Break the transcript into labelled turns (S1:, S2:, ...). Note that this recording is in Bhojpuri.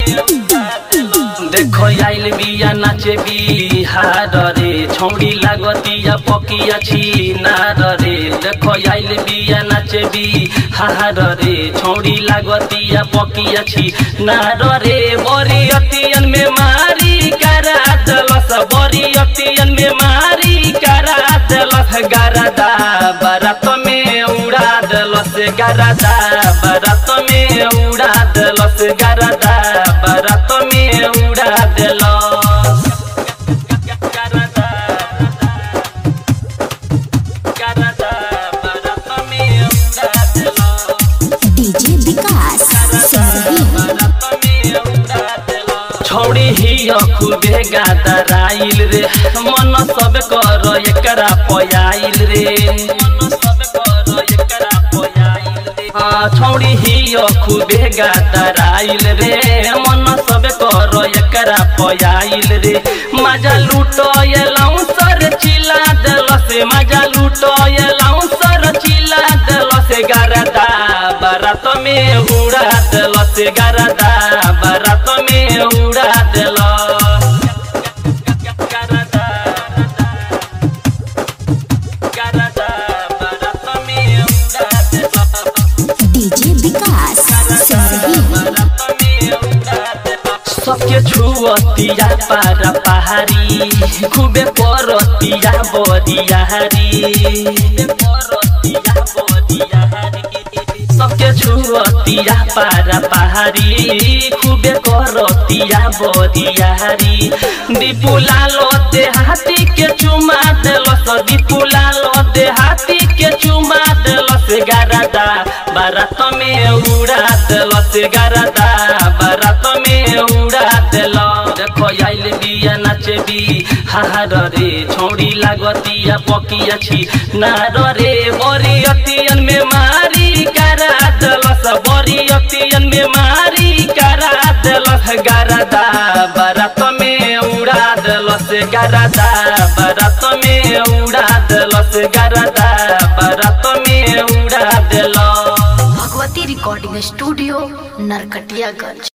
S1: देखो आइल बिया नाचे बिहार रे छौड़ी लागतिया पकिया छी नार रे देखो आइल बिया नाचे बिहार रे छौड़ी लागतिया पकिया छी नार रे बरी अतियन में मारी करा दलस बरी अतियन में मारी करा दलस गरदा बरात में उड़ा दलस गरदा बरात में उड़ा दलस गरदा बरात में उड़ा दलस गरदा गरदा बरात में उड़ा दलस
S2: डीजे विकास सिंह
S1: छौड़ी ही खूबे गादराइल रे मन सब कर एकरा पयाइल रे हाँ, छौड़ी ही खूबे गादराइल रे मन सब कर एकरा पयाइल रे मजा लूटो एलाऊ सर चिला देलस मजा लूटो एलाऊ सर चिला देलस गरदा बारात में उड़ा देलस गरदा बारात में उड़ा देलस गरदा गरदा बारात में उड़ा देलस
S2: डीजे विकास सिंह
S1: सबके छुअतिया पारा पहाड़ी खूबे परतिया बरियारी सबके छुअतिया पारा पहाड़ी खूबे करतिया बरियारी दीपुला लोते हाथी के चुमा देलस दीपुला लोते हाथी के चुमा देलस गरदा बारात में उड़ा देलस गरदा बारात में उड़ा देल देखो आइल बिया नाचे बी हार रे छौड़ी लागतिया पकिया छी नार रे बरी अतियन में मारी करा देलस बरी अतियन में मारी करा देलस गरदा बारात में उड़ा देलस गरदा बारात में उड़ा देलस गरदा बारात में उड़ा देलस
S3: भगवती रिकॉर्डिंग स्टूडियो नरकटियागंज